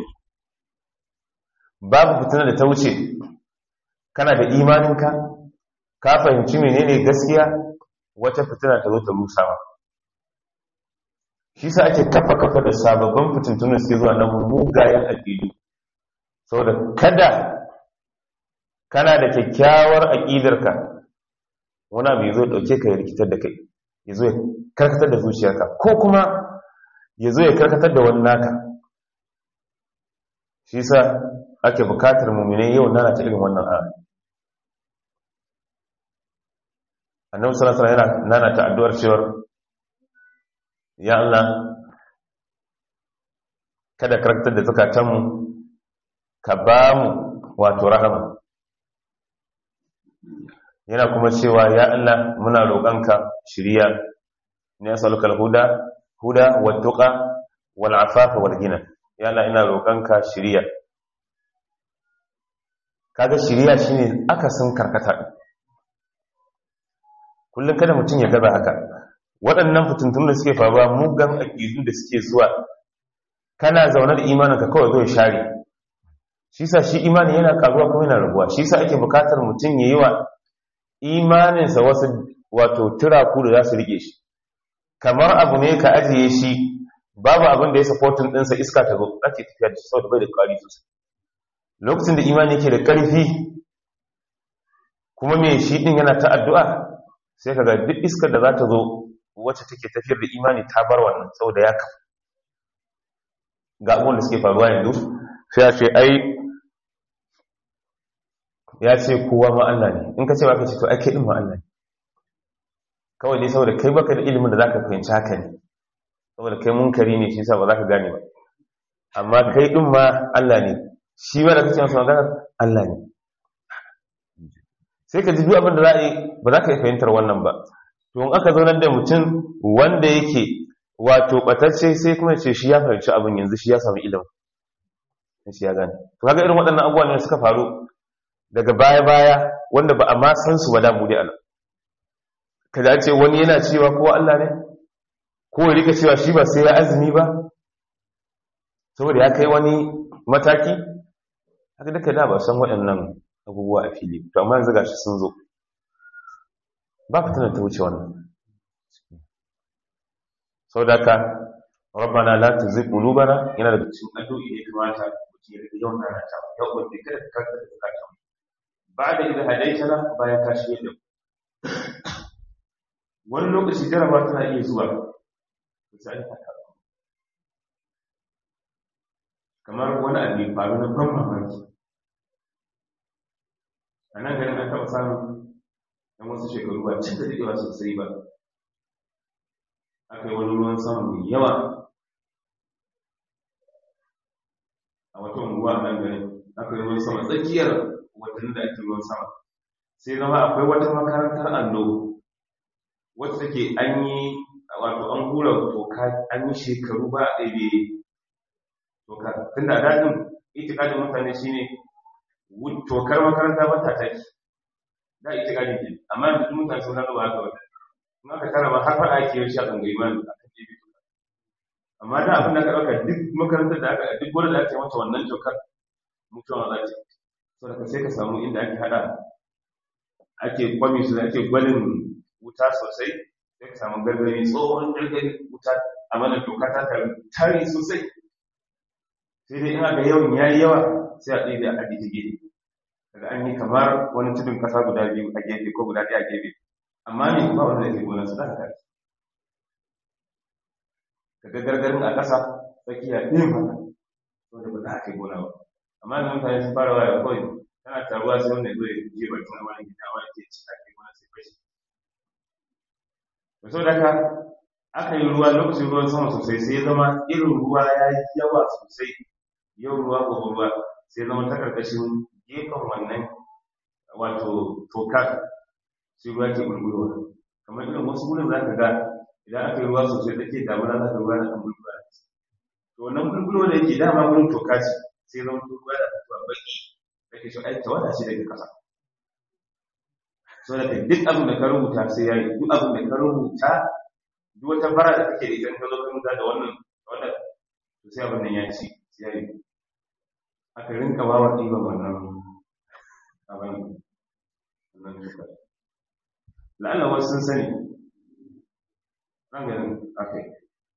babu fitina da ta wuce kana da imaninka ka fahimci menene gaskiya wata fitina ta zo ta rusa ma shi sa ake kafa kafa da sababbin fitintunan suke zuwa nan mugayen aƙidu saboda kada kana da kyakkyawar aƙidarka wani abu ya zo ɗauke ka ya rikitar da kai ya zo ya karkatar da zuciyarka ko kuma ya zo ya karkatar da wani naka shi sa ake bukatar mummune yau nana ta irin wannan a annabi sallallahu alaihi wasallam yana nana ta addu'ar cewar ya Allah kada karkatar da zakatanmu ka ba mu wato rahama yana kuma cewa ya Allah muna roƙonka shiriya ne asalukal huda huda wattuqa wal afafa wal gina ya Allah ina roƙonka shiriya kaga shiriya shine akasin karkata kullum kada mutum ya gaza haka waɗannan fitintun da suke faruwa mugan aƙidu da suke zuwa kana zaune da imaninka kawai zo share shi sa shi imani yana karuwa kuma yana rabuwa shi sa ake bukatar mutum ya yi wa imaninsa wasu wato turaku da za su rike shi kamar abu ne ka ajiye shi babu abin da ya supportin ɗinsa iska ta zo ake tafiya da shi sau da bai da ƙwari sosai lokacin da imani yake da ƙarfi kuma mai shi ɗin yana ta addu'a sai ka ga duk iskar da za ta zo wacce take tafiyar da imani ta bar wannan saboda ya kafa ga abubuwan da suke faruwa yanzu sai a ce ai ya ce kowa ma Allah ne in ka ce ba ka ce to ake ɗin ma Allah ne kawai dai saboda kai baka da ilimin da zaka fahimci haka ne saboda kai munkari ne shi yasa ba za ka gane ba amma kai ɗin ma Allah ne shi ma da kace masa magana Allah ne sai ka ji duk abin da za a yi ba za ka yi fahimtar wannan ba to in aka zaunar da mutum wanda yake wato batacce sai kuma ce shi ya fahimci abin yanzu shi ya samu ilimin shi ya gane to kaga irin waɗannan abubuwa ne suka faru daga baya-baya wanda ba a ma san su ba da mu dai Allah kaza ce wani yana cewa ko Allah ne ko ya rika cewa shi ba sai ya azumi ba saboda ya kai wani mataki haka duka da ba san waɗannan abubuwa a fili to amma yanzu gashi sun zo ba fitina ta wuce wannan sau da ka rabbana la tuzigh qulubana yana da cikin addu'o'i da kamata mutum ya rika yawan nana ta ya ubangi kada ka karkata da zakata ba'da idza hadaitana bayan ka shirye da wani lokaci jaraba tana iya zuwa sai ta kamar wani abu ya faru na ban mamaki a nan garin an taɓa samun ɗan wasu shekaru ba cin da daɗewa sosai ba aka yi wani ruwan sama mai yawa a wata unguwa a nan garin aka yi ruwan sama tsakiyar watannin da ake ruwan sama sai zama akwai wata makarantar allo wacce take an yi wato an hura toka an yi shekaru ba a ɗaiɗe toka tun da daɗin itikadin mutane shine tokar makaranta ba ta taki da itikadin ke amma yanzu mutane sun gano ba haka wata in aka tara ba har faɗa ake yin shi a tsangayi ma a kan ɗebe toka amma da abin da aka ɗauka duk makarantar da aka duk wani da aka yi mata wannan tokar mutuwa za ta sau da sai ka samu inda ake haɗa ake kwami su da ake gwalin wuta sosai sai ka samu gargari tsohon gargari wuta a mana toka ta tare sosai sai dai ina ga yawan yayi yawa sai a ɗaya da a ɗaya gefe daga an yi kamar wani tudun kasa guda biyu a gefe ko guda ɗaya a gefe amma ne ba wanda yake gonar su da haka kaga gargarin a ƙasa tsakiya ɗin haka wanda ba za a kai gona ba amma da mutane sun fara waya kawai tana taruwa sai wanda zai je bakin wani gida wani ke ci ake gona sai fashi da sau da haka aka yi ruwa lokacin ruwan sama sosai sai ya zama irin ruwa ya yi yawa sosai yau ruwa gobe ruwa sai zama ta karkashin gefen wannan wato tokar sai ruwa ke bulbulwa kamar irin wasu wurin za ka ga idan aka yi ruwa sosai da ke damuna za ka ruwa na kan bulbulwa to wannan bulbulwa da yake dama wurin toka ce sai zama ruwa da fitowa baki da ke shi aiki wata ce daga kasa so da duk abin da ka rubuta sai ya yi duk abin da ka rubuta duk wata fara da kake da ita ka zo ka rubuta da wannan wannan to sai abin nan ya ci sai ya yi aka rinka bawa ɗiban wannan abin wannan duka la'alla wasu sun sani nan ganin aka yi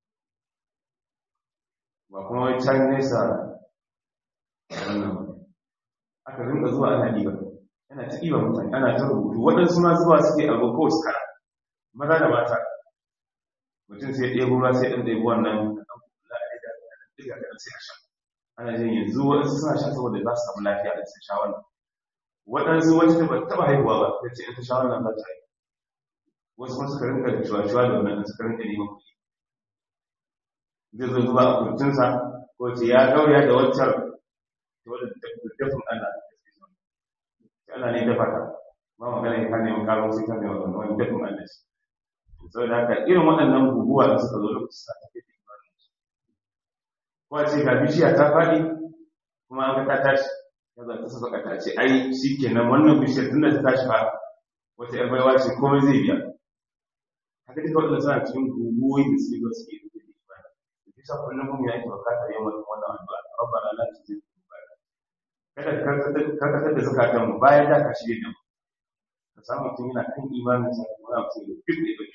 ba kuma wai can nesa wannan aka rinka zuwa ana ɗiba yana ta ɗiba mutane ana ta rubutu waɗansu ma zuwa suke abu ko su kara maza da mata mutum sai ɗebo ruwa sai ɗan ɗebo wannan ɗan kula a ɗiga ɗiga ɗiga sai a sha ana jin yanzu waɗansu suna sha saboda za su samu lafiya da sun sha wannan waɗansu wacce ta ba taɓa haihuwa ba ta ce in ta sha wannan za ta haihu wasu kuma suka rinka cuwa-cuwa da wannan suka rinka neman kuɗi zai zo zuba a kurtinsa ko ce ya gauraya da waccar ta wadda dafin Allah ta Allah ne dafa ta ba magana ya kane mun karo sai kane wannan wani dafin Allah shi saboda haka irin waɗannan guguwa da suka zo lokaci sa ta fi ko a ce ga bishiya ta faɗi kuma an ga ta tashi ya za ta saka ta ce ai shi kenan wannan bishiyar tun da ta tashi fa wata yar baiwa ce komai zai biya haka duka waɗanda suna cikin guguwoyi da suke zuwa suke da ibada da kisa kullum mun yake bukatar yin wannan addu'a rabbana la tuzigh qulubana kada ka karkatar da zakatan mu bayan da ka shirye da mu ka samu mutum yana kan imanin sa kuma mutum da duk da yake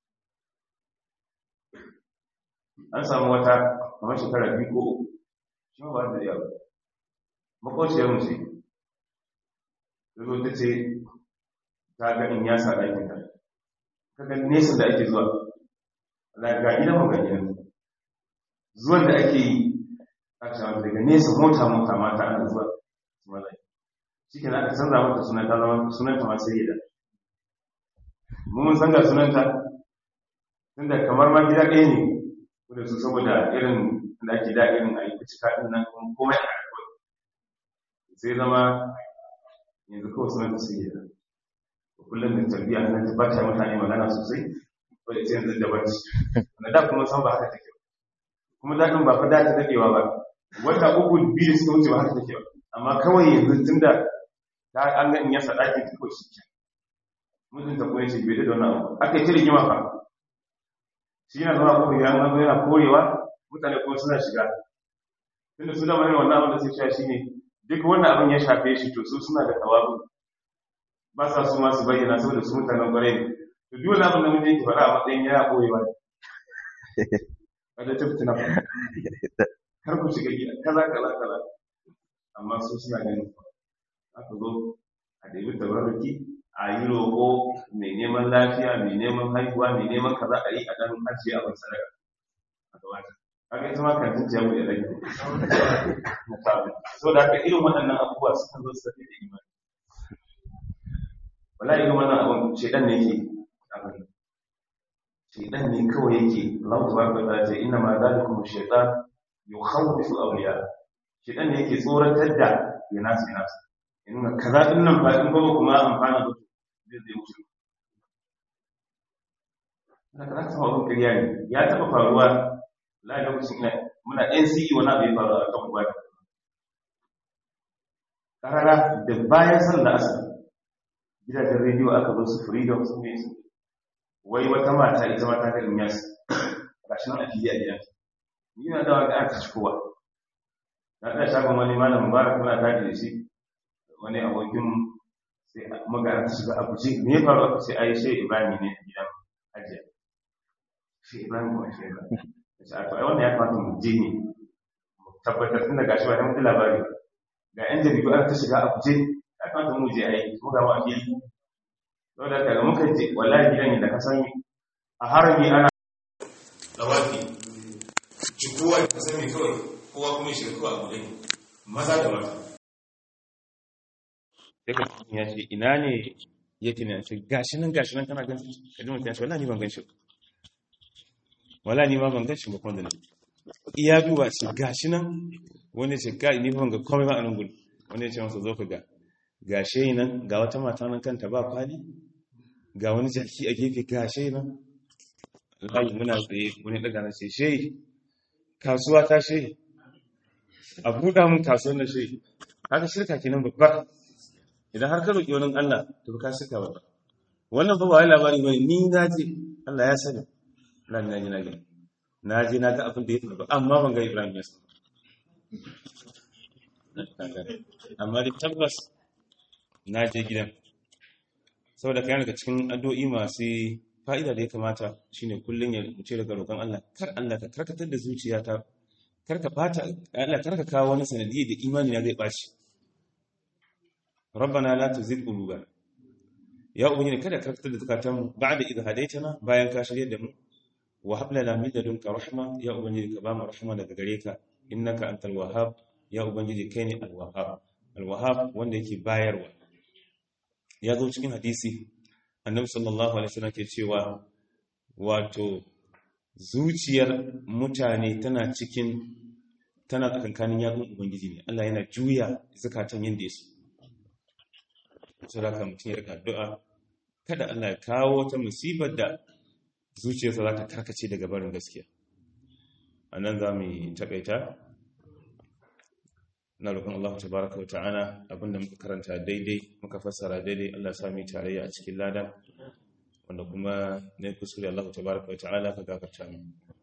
an samu wata kamar shekara biyu ko uku shi ma ba da yawa makwaciyar mu ce ta zo ta ce ta ga in ya sa ɗakin ta ta ga nesa da ake zuwa ga gidan mu ga gidan zuwan da ake yi a cewa daga nesa mota mota mata ana zuwa su maza shi ke aka canza mata sunan ta zama sunanta ma sai da mu mun san ga sunanta tunda kamar ma gida ɗaya ne da su saboda irin da ake da irin a yi cika ɗin nan kuma komai a kawai sai zama yanzu kawai sunanta sai da kullum da tarbiyya nan ta bata mutane magana sosai wadda ce yanzu da bacci na da kuma san ba haka take kuma daɗin ba fa da ta daɗewa ba wata uku biyu suka wuce ba haka take ba amma kawai yanzu tun da ta an ga in yasa ɗakin ta kawai shi ke mutunta kuma yace bai da wannan abu aka yi ta rigima fa shi yana zama kuma ya zama yana korewa mutane kuma suna shiga tunda su dama yana wannan abin da sai cewa shine duk wannan abin ya shafe shi to su suna da tawabu ba sa su ma su bayyana saboda su mutanen kwarai ne to duk wani abin da mun yake faɗa a matsayin ya koyewa ne kada ta fitina kar ku shiga gida kaza kaza kaza amma su suna ganin aka zo a ɗabi tabarruki a yi roƙo mai neman lafiya mai neman haihuwa mai neman kaza a yi a ɗan ajiye abin sadaka a gabata haka ita ma kan jiya mu da rage na tabi so da haka irin waɗannan abubuwa sukan zo su tafi da imani wala irin wannan abin shedan ne yake abin shedan ne kawai yake Allah tabaraka wa ta'ala ce inna ma zalikum shaytan yukhawwifu awliya shedan ne yake tsoratar da ya nasu ya nasu ya nuna kaza din nan ba in ba kuma amfana da zai zai wuce na kaza ta abin kariya ne ya taɓa faruwa la lokacin ina muna NCE wani abu ya faru a kan uba karara da bayan sallar asar gidajen rediyo aka zo su freedom su ne su wai wata mata ita mata ta inyas ga shi nan a fili a gidan ni na dawa ga aka ci kowa na ɗaya shagon wani malam mubarak muna tafi da shi wani abokin sai magana ta shiga a guje me ya faru aka ce ai shi ibrahim ne a gidan ajiya shi ibrahim kuma shi ba shi a to ai wannan ya kamata mu je ne mu tabbatar tun da gashi ba mun labari ga yan jaridu aka ta shiga a guje ya kamata mu je ai mu ga mu a fili saboda haka da muka je wallahi gidan da ka san a harami ana dawaki cikuwa da ka sani kawai kowa kuma shi kawai abu ɗaya maza da mata sai ka ya ce ina ne ya tina ce gashi nan gashi nan kana gan ka ji mutum ya ce wallahi ni ban gan shi wallahi ni ma ban gan shi ba kwanda nan iya duba ce gashi nan wani ce ga ni ban ga komai ba a nan gudu wani ya ce masa zo ka ga gashe nan ga wata mata nan kanta ba kwali ga wani jaki a gefe gashe nan layi muna tsaye wani daga na ce shehi kasuwa ta shehi a buɗa mun kasuwar na shehi haka shirka kenan babba idan har ka roƙi wani Allah to ka shirka babba wannan ba wai labari bane ni na je Allah ya sani na na ji na ga na je na ga abin da ya faru amma ban ga Ibrahim ya sani amma da tabbas na je gidan saboda kayan daga cikin addu'o'i masu fa'ida da ya kamata shine kullum ya ce daga roƙon Allah kar Allah ka karkatar da zuciyata kar ka bata Allah kar ka kawo wani sanadiyya da imani na zai bashi rabbana la tuzigh qulubana ya ubangiji kada ka karkatar da zakatan mu ba'da idh hadaytana bayan ka shirye da mu wa hab lana min ladunka rahma ya ubangiji ka ba mu rahma daga gare ka innaka antal wahhab ya ubangiji kai ne al wahhab al wahhab wanda yake bayarwa ya zo cikin hadisi annabi sallallahu alaihi wasallam ke cewa wato zuciyar mutane tana cikin tana tsakankanin yatsun ubangiji ne Allah yana juya zakatan yanda ya so saboda mutum ya rika addu'a kada Allah ya kawo wata musibar da zuciyarsa za ta karkace daga barin gaskiya anan za mu takaita na roƙon Allah tabaraka wa ta'ala abinda muka karanta daidai muka fassara daidai Allah sami tarayya a cikin lada wanda kuma ne kuskure Allah tabaraka wa ta'ala ka gafarta mu